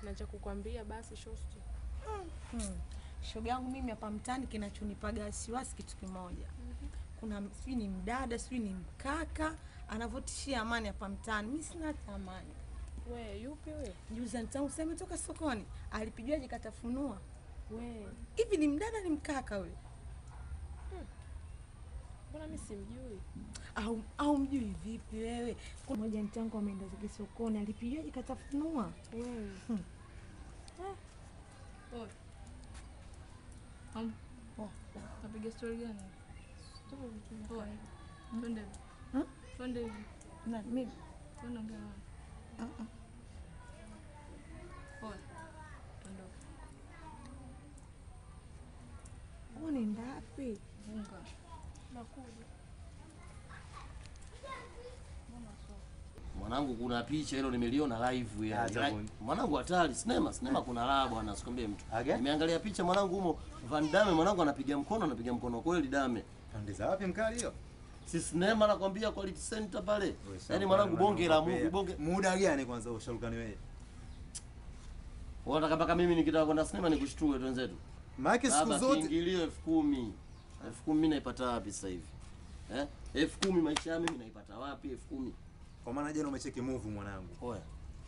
na cha kukwambia basi shosti. Hmm. Shoga yangu mimi hapa mtaani kinachonipaga wasiwasi kitu kimoja. Kuna sijui ni mdada sijui ni mkaka anavyotishia amani hapa mtaani. Mimi sina hata amani. We, yupi huyo? Juzi tangu sema toka sokoni alipigiwaje katafunua. We, Hivi ni mdada ni mkaka yule? mbona mimi simjui? Au au mjui vipi wewe? Kuna moja mtangu ameenda zake sokoni alipigiwaje katafunua. Wewe. Hmm. Am- Napiga stori gani? Poa. Twende hivi. Hmm? Twende hivi. Na mimi Twende ongea naye. uh-uh. Poa. Tuondoke. Unaenda wapi? Vunga. Nakuja. Mwanangu, kuna picha hilo nimeliona live ya Acha bwana. mwanangu, hatari sinema sinema, kuna raha bwana, sikwambie mtu. Aga? Nimeangalia picha mwanangu, humo Van Damme mwanangu anapiga mkono, anapiga mkono kweli Dame, Pande za wapi mkali hiyo? si sinema nakwambia, quality center pale. Wewe Yaani sawa, mwanangu, bwana, bonge la nakupea. movie, bonge. Muda gani kwanza usharukani wewe? Unataka mpaka mimi nikitaka kwenda sinema nikushtue twenzetu? Maana siku Baba, zote kiingilio elfu kumi elfu kumi mimi naipata wapi sasa hivi eh? elfu kumi maisha ya mimi naipata wapi elfu kumi kwa maana jana umecheki movie mwanangu. Oya.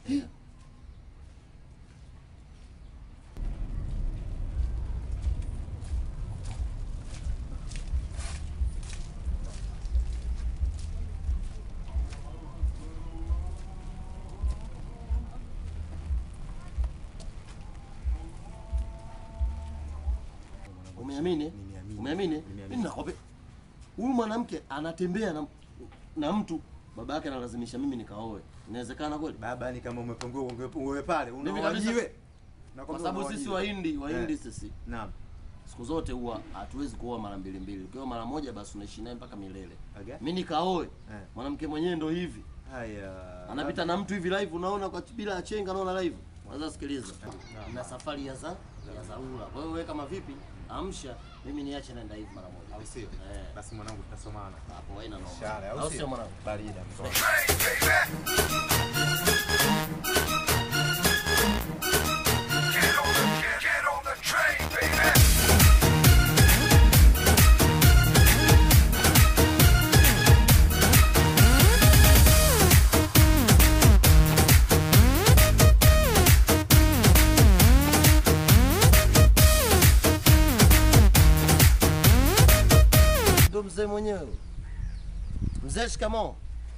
Umeamini? Nimeamini. Umeamini? Nimeamini. Mimi nakwambia huyu mwanamke anatembea na, na mtu baba yake analazimisha mimi nikaoe. Inawezekana kweli? Baba, yani kama umepungua unge- uwe pale Mimi unawajiwe. kabisa- Nakwambia Kwa sababu sisi unawajiwe. Wahindi, Wahindi Eh. sisi Naam. siku zote huwa hatuwezi kuoa mara mbili mbili. Ukiwa mara moja basi unaishi naye mpaka milele. Aga? Mimi nikaoe. Eh. Mwanamke mwenyewe ndo hivi. Haya. Anapita na mtu hivi live unaona kwa bila achenga naona live. Sasa sikiliza. Na safari ya za ya dharura. Kwa hiyo wewe kama vipi? Amsha mimi niache naenda hivi mara moja. Au sio? Eh. Basi mwanangu tutasomana. Hapo haina noma. Shale, au Au sio? sio mwanangu? Barida. mzee. Ndo mzee mwenyewe. Mzee shikamoo.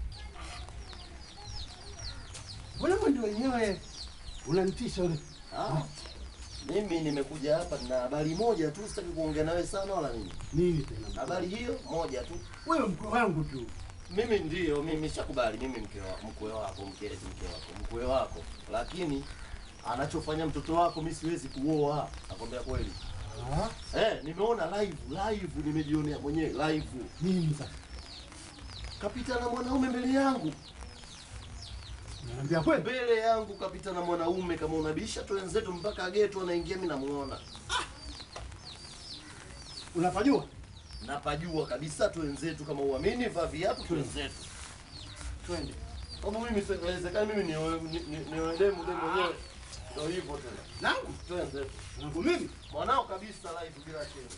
Mbona mwendo wenyewe unanitisha ule? Ah. Mimi nimekuja hapa na habari moja tu, sitaki kuongea nawe sana wala nini. Nini tena? Habari hiyo moja tu. Wewe mkwe wangu tu. Mimi ndio, mimi shakubali, mimi mke wa mkwe wako, mke eti mke wako, mkwe wako, lakini anachofanya mtoto wako mimi siwezi kuoa, nakwambia kweli. Ah, Eh, nimeona live live, nimejionea mwenyewe live, nini sasa? kapita na mwanaume mbele yangu, Naambia kweli. mbele yangu kapita na mwanaume. Kama unabisha tu wenzetu mpaka geto, anaingia, mimi namuona, Unapajua? napajua kabisa tu wenzetu. Kama uamini, vaa viatu tu wenzetu. Twende. Kama mimi siwezekani, mimi nioe ni- ni- nioe demu demu mwenyewe, ndio hivyo tena, Nangu? tu wenzetu. Nangu mimi? mwanao kabisa live bila chenga.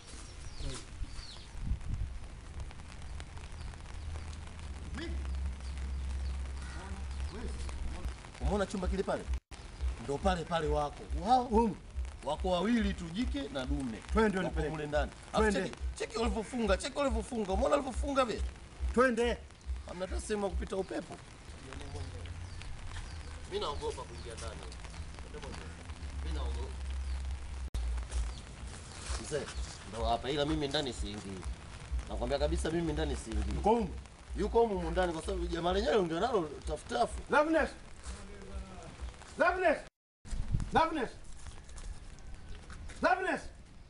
Umeona chumba kile pale? Ndo pale pale wako wao Um, wako wawili tu, jike na dume. Twende Wako unipeleke. mule ndani. Alafu Twende. Cheki, cheki walivyofunga, cheki walivyofunga. Umeona walivyofunga vile? twende. Hamna hata sehemu ya kupita upepo. Mimi naogopa kuingia ndani. Mimi naogopa. Mzee, ndo hapa ila mimi ndani siingii. Nakwambia kabisa mimi ndani siingii. Uko humu. Yuko humu humu ndani kwa sababu jamaa lenyewe ndio nalo tafutafu. Loveness. Loveness. Loveness. Loveness.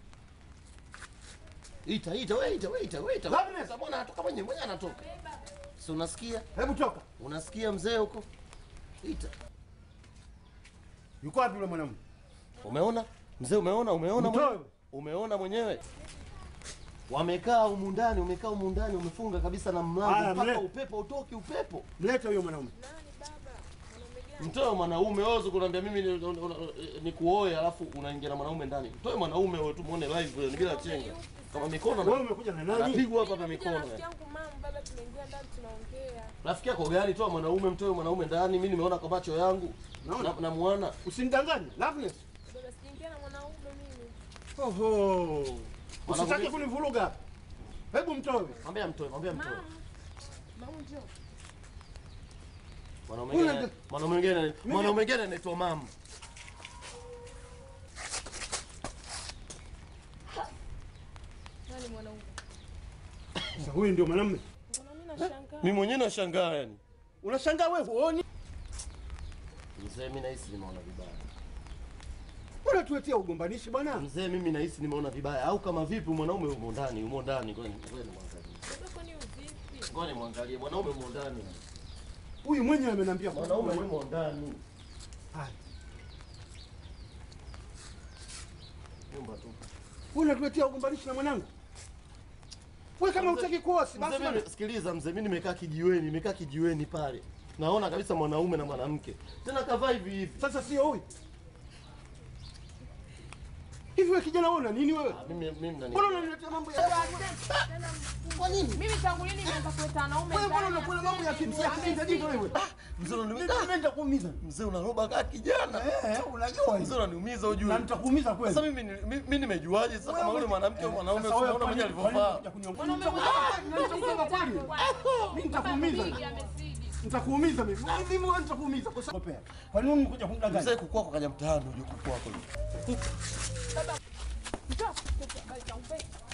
Ita ita wewe ita wewe ita wewe ita. Loveness. Mbona anatoka mwenyewe mwenyewe anatoka. Si unasikia? Hebu toka. Unasikia mzee huko? Ita. Yuko wapi yule mwanamume? Umeona? Mzee umeona? Umeona Mtoe. mwenyewe? Umeona mwenyewe? Wamekaa humu ndani, umekaa humu ndani, umefunga kabisa na Haya, mlango mpaka mle- upepo utoki upepo. Mlete huyo mwanamume. Nani baba? Mwanaume Mtoe mwanaume wewe kuniambia mimi ni- una- una- nikuoe alafu unaingia na mwanaume ndani. Mtoe mwanaume wewe tu muone live ni bila chenga. Kama mikono Wewe na umekuja na nani? anapigwa hapa hapa Nimekuja mikono. na rafiki yangu mama, baba tunaingia ndani tunaongea. Rafiki yako gani? Toa mwanaume, mtoe mwanaume ndani. Mimi nimeona kwa macho yangu. Naona. Na, na muona. Usinidanganye. Loveness. Baba sijaingia na mwanaume mimi. Oho. Usitaki Mwanaume- kunivuruga hapa. Hebu mtoe. Mwambie mtoe, mwambie mtoe. Mama. Mama njoo. Mwanaume Una- mwingine, mwanaume mwingine, mwanaume mwingine anaitwa mama. Nani mwanaume? Sasa huyu ndio mwanamume. Mbona mimi nashangaa? Mimi mwenyewe nashangaa yani. Unashangaa wewe huoni? Mzee, mimi nahisi nimeona vibaya. Unatuletea ugombanishi bwana. Mzee, mimi nahisi nimeona vibaya. Au kama vipi mwanaume yumo ndani, yumo ndani. Ngoja ngoja nimwangalie. Baba kwani uvipi? Ngoja nimwangalie. Mwanaume yumo ndani. Huyu mwenyewe ameniambia Mwanaume yumo ndani. Haya. Nyumba tu. Wewe unatuletea ugombanishi na mwanangu. Wewe kama Mzee- hutaki kuoa si Mzee, basi mimi bwana. sikiliza mzee, mimi nimekaa kijiweni, nimekaa kijiweni pale. Naona kabisa mwanaume na mwanamke. Tena kavaa hivi hivi. Sasa sio huyu. Hivi wewe kijana wewe una nini wewe? Ah, Mimi mimi nani? Mbona unaniletea mambo ya Kwa nini? Mimi tangu lini nimeanza kuleta wanaume Wewe mbona ndani ya unakula mambo ya kimsia kijinga jinga wewe? Mzee unaniumiza. Mimi nitakuumiza. Mzee unaroba kaa kijana. Eh, unajua Mzee hivi. unaniumiza ujue. Na nitakuumiza kweli. Sasa mimi ni- mi- mimi nimejuaje sasa kama yule mwanamke au mwanaume Sasa wewe unaona kwa mwenyewe nini- kwa nini alivyovaa? unakuja kuniongea? Mwanaume Nitakuumiza. mwenyewe Nitakuumiza kweli. Mimi nitakuumiza. Baba amezidi. Nitakuumiza mimi. Mimi wewe nitakuumiza kwa sababu Kwa nini umekuja kunidanganya? Mzee kukua kwa kaja mtaani uje kukua kwa. Njoo. Baba, baba,